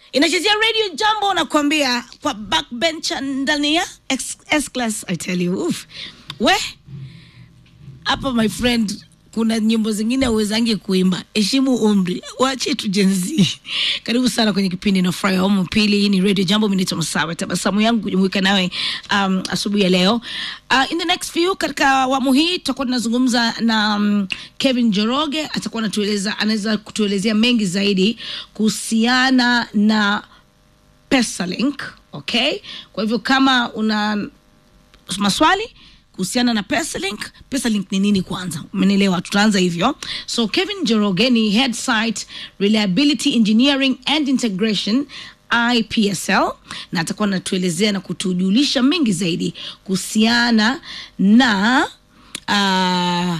inachezea radio jambo nakwambia kwa backbencher ndani ya X- S-class I tell you Uf. we hapa my friend kuna nyimbo zingine uwezangi kuimba heshimu umri wache tu jenzi karibu sana kwenye kipindi na furahi awamu pili hii ni radio jambo minaitwa masawe tabasamu yangu kujumuika nawe um, asubuhi ya leo uh, in the next few katika awamu hii tutakuwa tunazungumza na um, kevin joroge atakuwa anatueleza anaweza kutuelezea mengi zaidi kuhusiana na pesalink okay kwa hivyo kama una maswali kuhusiana na pesalink pesalink ni nini kwanza umenielewa tutaanza hivyo so kevin joroge ni head site reliability engineering and integration ipsl na atakuwa anatuelezea na kutujulisha mengi zaidi kuhusiana na uh,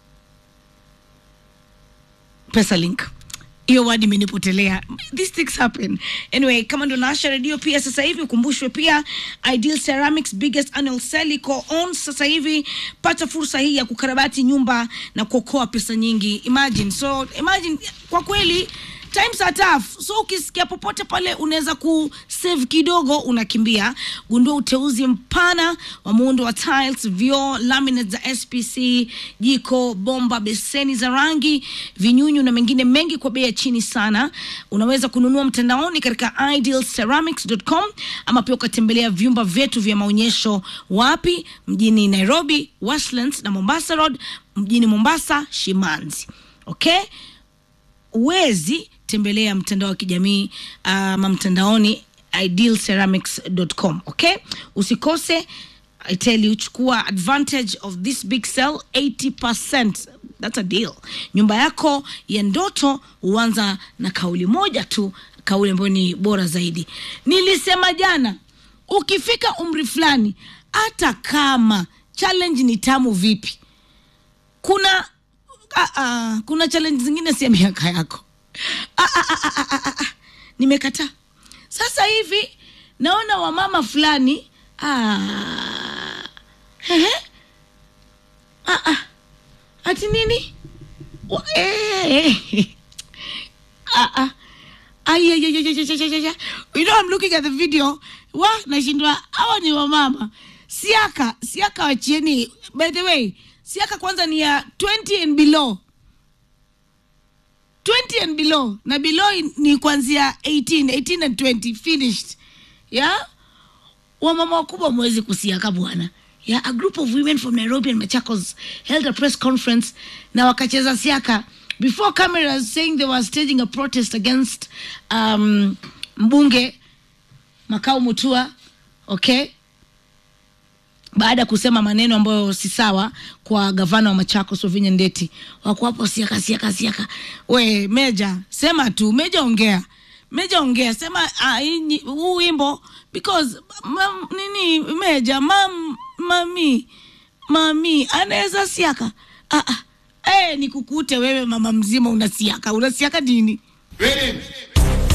pesalink hiyo wadi imenipotelea these things happen anyway kama ndo naasha redio pia sasa hivi ukumbushwe pia ideal ceramics biggest annual sale iko on sasa hivi pata fursa hii ya kukarabati nyumba na kuokoa pesa nyingi imagine so imagine kwa kweli times are tough so ukisikia popote pale unaweza kusave kidogo unakimbia gundua uteuzi mpana wa muundo wa tiles vyoo laminates za spc jiko bomba beseni za rangi vinyunyu na mengine mengi kwa bei ya chini sana unaweza kununua mtandaoni katika idealceramics.com ama pia ukatembelea vyumba vyetu vya maonyesho wapi mjini nairobi westlands na mombasa road mjini mombasa shimanzi okay uwezi tembelea mtandao wa kijamii ama mtandaoni idealceramics.com okay usikose i tell you chukua advantage of this big sell 80% that's a deal nyumba yako ya ndoto huanza na kauli moja tu kauli ambayo ni bora zaidi nilisema jana ukifika umri fulani hata kama challenge ni tamu vipi kuna ah, ah, kuna challenge zingine si ya miaka yako ah, ah, ah, ah, ah, ah, ah. nimekataa sasa hivi naona wamama fulani ah, ehe, ah, ah, ati nini Wa- eh, eh. ah, ah. Ay, ay, ay, ay, ay, ay, ay, ay, ay. you know I'm looking at the video wa nashindwa hawa ni wamama siaka siaka wachieni by the way siaka kwanza ni ya 20 and below 20 and below na below in- ni kuanzia 18 18 and 20 finished yeah wamama wakubwa mwezi kusiaka bwana yeah, a group of women from nairobi and machakos held a press conference na wakacheza siaka before cameras saying they were staging a protest against um, mbunge makao mutua okay baada ya kusema maneno ambayo si sawa kwa gavana wa machakos wavinya ndeti wako hapo siaka siaka siaka we meja sema tu meja ongea meja ongea sema ah, hii nyi- huu wimbo because mam, nini meja mam, mami mami anaweza siaka ah, ah. Eh, nikukute wewe mama mzima unasiaka unasiaka nini Greetings.